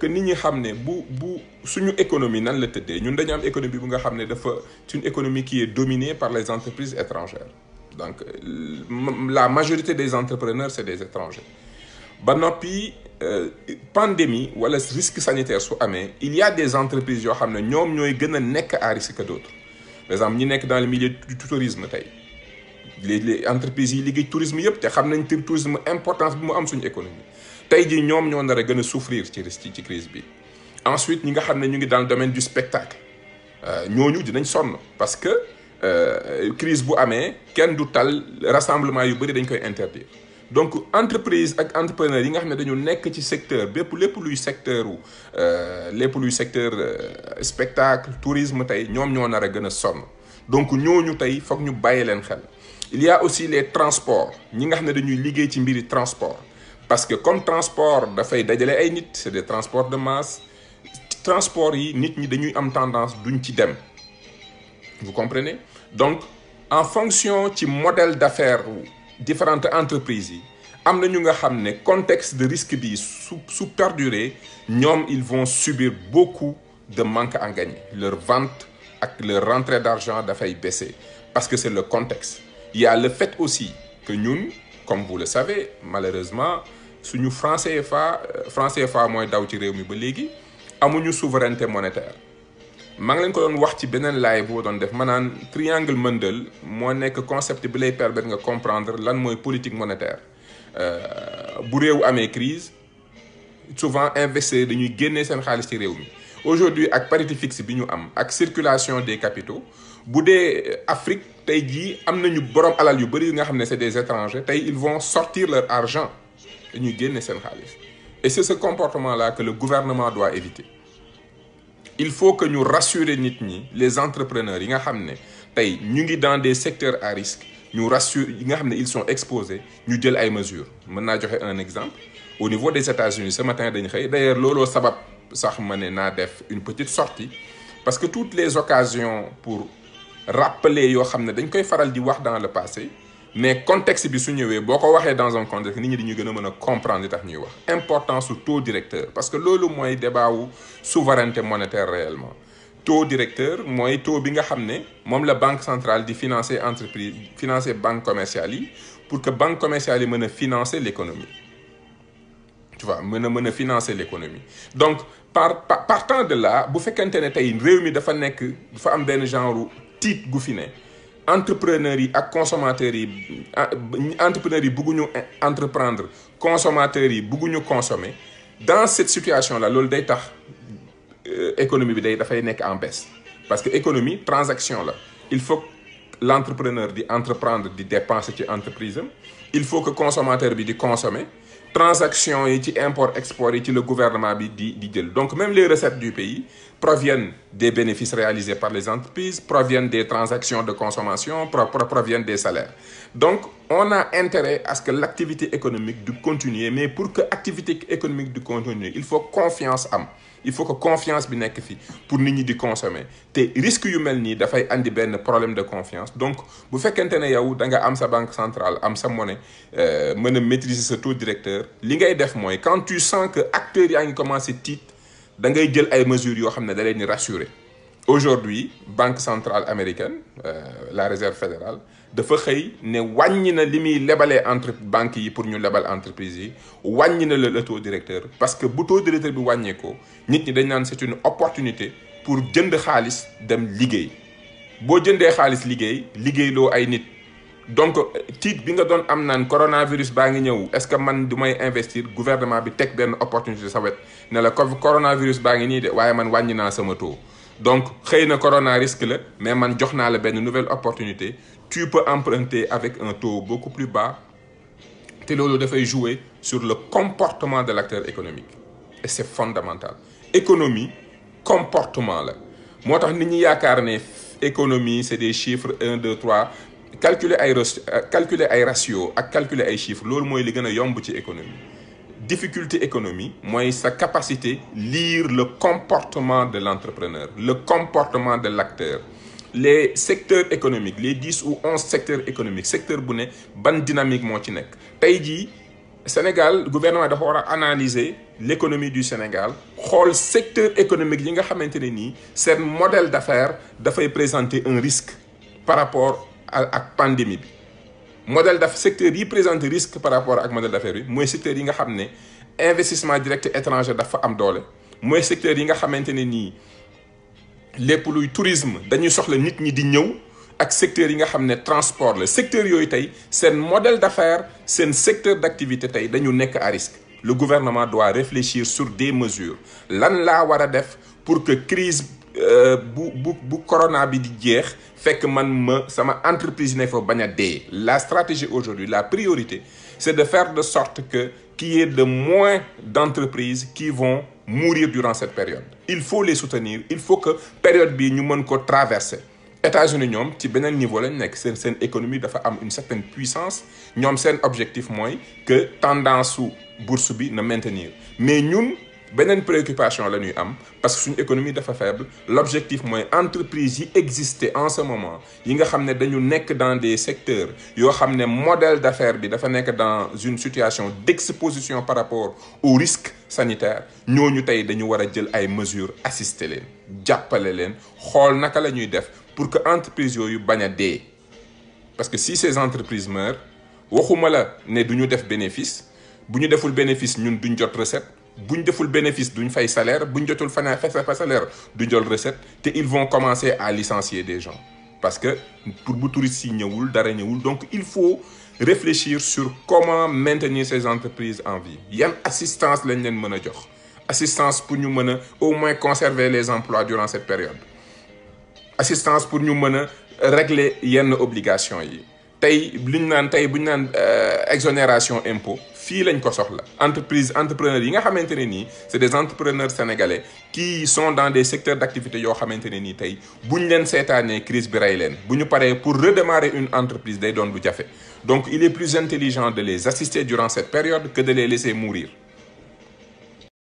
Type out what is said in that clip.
que nit ñi xam ne bu bu suñu économie nan la tëddee ñun dañu am économie bu nga xam ne dafa c'est une économie qui est dominée par les entreprises étrangères donc la majorité des entrepreneurs c'est des étrangers ba noppi pandémie wala risque sanitaire su amee il y a des entreprises yoo xam ne ñoom ñooy gën a nekk à risque que d'autres par exemple ñi nekk dans le milieu du tourisme tey les les entreprises yi liggéey tourisme yëpp te xam nañ tourisme importance bi mu am suñu économie tey jii ñoom ñoo nar a gën a souffrir ci risque ci crise bi ensuite ñi nga xam ne ñu ngi dans le domaine du spectacle ñooñu dinañ sonn parce que crise bu amee kenn du tal rassemblement yu bëri dañ koy interdire donc entreprise ak entrepreneur yi nga xam ne dañu nekk ci secteur bépp lépp luy secteur u lépp luy secteur spectacle tourisme tey ñoom ñoo nar a gën a sonn donc ñooñu tey foog ñu bàyyi leen xel il y a aussi les transports ñi nga xam ne dañuy liggéey ci mbiri transport parce que comme transport dafay dajale ay nit c'est des transports de masse transport yi nit ñi dañuy am tendance duñ ci dem vous comprenez donc en fonction ci modèle d'affaires différentes entreprises yi am na ñu nga xam ne contexte de risque bi su su perdurer ñoom ils vont subir beaucoup de manque à gagner leur vente ak leur rentrée d'argent dafay baisser parce que c'est le contexte il y a le fait aussi que ñun comme vous le savez malheureusement suñu franc CFA franc CFA mooy daw ci réew mi ba léegi amuñu souveraineté monétaire maa ngi leen ko doon wax ci beneen laay boo doon def maanaam triangle Mundell moo nekk concept bi lay permettre nga comprendre lan mooy politique monétaire bu réew amee crise souvent investisseurs dañuy génnee seen xaalis ci réew mi aujourd'hui ak parité fixe bi ñu am ak circulation des capitaux bu dee Afrique tey jii am nañu borom alal yu bari yu nga xam ne c'est des étrangers tey ils vont sortir leur argent dañuy génne seen xaalis et c'est ce comportement-là que le gouvernement doit éviter il faut que ñu rassurer nit ñi les entrepreneurs yi nga xam ne tey ñu ngi dans des secteurs à risque ñu rassure yi nga xam ne ils sont exposés ñu jël ay mesures mën naa joxe un exemple au niveau des États-Unis ce matin dañ xëy d'ailleurs looloo sabab sax ma ne naa def une petite sortie parce que toutes les occasions pour rappeler yoo xam ne dañ koy faral di wax dans le passé mais contexte bi su ñëwee boo ko waxee dans un contexte nit ñi dañuy gën a mën a comprendre li tax ñuy wax importance su taux directeur parce que loolu mooy débat wu souveraineté monétaire réellement taux directeur mooy taux bi nga xam ne moom la banque centrale di financer entreprise financer banque commerciale yi pour que banque commerciale yi mën a financer l'économie tu vois mën a mën a financer l'économie donc par partant de là bu fekkente ne tey réew mi dafa nekk dafa am benn genre tiit gu fi ne entrepreneurs yi ak consommateurs yi entrepreneurs yi bëgguñu entreprendre consommateurs yi bëgguñu consommer dans cette situation là loolu day tax économie bi day dafay nekk en baisse parce que économie transaction la il faut l'entrepreneur di entreprendre di dépenser ci entreprise am il faut que consommateur bi di consommer transaction yi ci import export yi ci le gouvernement bi di di jël donc même les recettes du pays proviennent des bénéfices réalisés par les entreprises proviennent des transactions de consommation proviennent des salaires donc on a intérêt à ce que l'activité économique du continuer mais pour que activité économique du continuer il faut confiance am il faut que confiance bi nekk fi pour nit ñi di consommer te risque yu mel nii dafay andi benn problème de confiance donc bu fekkente ne yow da nga am sa banque centrale am sa monnaie mën a maîtriser sa taux directeur li ngay def mooy quand tu sens que acteurs yaa ngi commencer tiit da ngay jël ay mesures yoo xam ne da leen di rassurer aujourd'hui banque centrale américaine la réserve fédérale dafa xëy ne wàññi na li muy lebalee entre banques yi pour ñu lebal entreprise yi wàññi na le taux directeur parce que bu taux directeur bi wàññeekoo nit ñi dañ naan c'est une opportunité pour jënd xaalis dem liggéey boo jëndee xaalis liggéey liggéeyloo ay nit donc tiit bi nga doon am naan coronavirus baa ngi ñëw est-ce que man du may investir gouvernement bi teg benn opportunité sa wet ne la coronavirus baa ngi nii de waaye man wàññi naa sama taux donc xëy na corona risque la mais man jox naa la benn nouvelle opportunité tu peux emprunter avec un taux beaucoup plus bas te loolu dafay jouer sur le comportement de l'acteur économique et c'est fondamental économie comportement la moo tax nit ñi yaakaar ne économie c'est des chiffres un deux trois calculer ay calculer ay ratio ak calculer ay chiffres loolu mooy li gën a yomb ci économie difficulté économie mooy sa capacité lire le comportement de l'entrepreneur le comportement de l'acteur les secteurs économiques les dix ou onze secteurs économiques secteur bu ne ban dynamique moo ci nekk tey jii Sénégal gouvernement dafa war a analyser l'économie du Sénégal xool secteur économique yi nga xamante ne nii seen modèle d'affaires dafay présenter un risque par rapport ak pandémie bi modèle d'affaires secteur yi présenter risque par rapport ak modèle d'affaires bi mooy secteur yi nga xam ne investissement direct étranger dafa am doole mooy secteur yi nga xamante ne nii lépp luy tourisme dañuy soxla nit ñi di ñëw ak secteur yi nga xam ne transport la secteur yooyu tey seen modèle d'affaires seen secteur d'activité tey dañu nekk à risque le gouvernement doit réfléchir sur des mesures lan laa war a def pour que crise bu bu bu corona bi di jeex fekk man ma sama entreprise ne fa bañ a dee la stratégie aujourd'hui la priorité c'est de faire de sorte que qu'il y ait de moins d'entreprises qui vont mourir durant cette période il faut les soutenir il faut que période bii ñu mën ko traverser États-Unis ñoom ci beneen niveau lañ nekk seen seen économie dafa am une certaine puissance ñoom seen objectif mooy que tendance su bourse bi na maintenir mais ñun beneen préoccupation la ñuy am parce que suñu économie dafa faible l'objectif mooy entreprise yi exister en ce moment yi nga xam ne dañu nekk dans des secteurs yoo xam ne modèle d'affaires bi dafa nekk dans une situation d'exposition par rapport au risque sanitaire ñooñu tey dañu war a jël ay mesures assister leen jàppale leen xool naka la ñuy def pour que entreprise yooyu bañ a dee parce que si ces entreprises meurent waxuma la ne du ñu def bénéfice bu ñu deful bénéfice ñun duñ jot recette bu ñu deful bénéfice duñ fay salaire bu ñu jotul fana fa salaire du jël recette te ils vont commencer à licencier des gens parce que pour bu touristes yi ñëwul dara ñëwul donc il faut réfléchir sur comment maintenir ces entreprises en vie yan assistance lañ leen mën a jox assistance pour ñu mën a au moins conserver les emplois durant cette période assistance pour ñu mën a régler yenn obligations yi tey li ñu naan tey bu ñu naan exonération impôt fii lañ ko soxla entreprise entrepreneurs yi nga xamante ne nii c'est des entrepreneurs sénégalais qui sont dans des secteurs d'activité yoo xamante ne nii tey bu ñu leen seetaanee crise bi rey leen bu ñu paree pour redémarrer une entreprise day doon lu jafe donc il est plus intelligent de les assister durant cette période que de les laisser mourir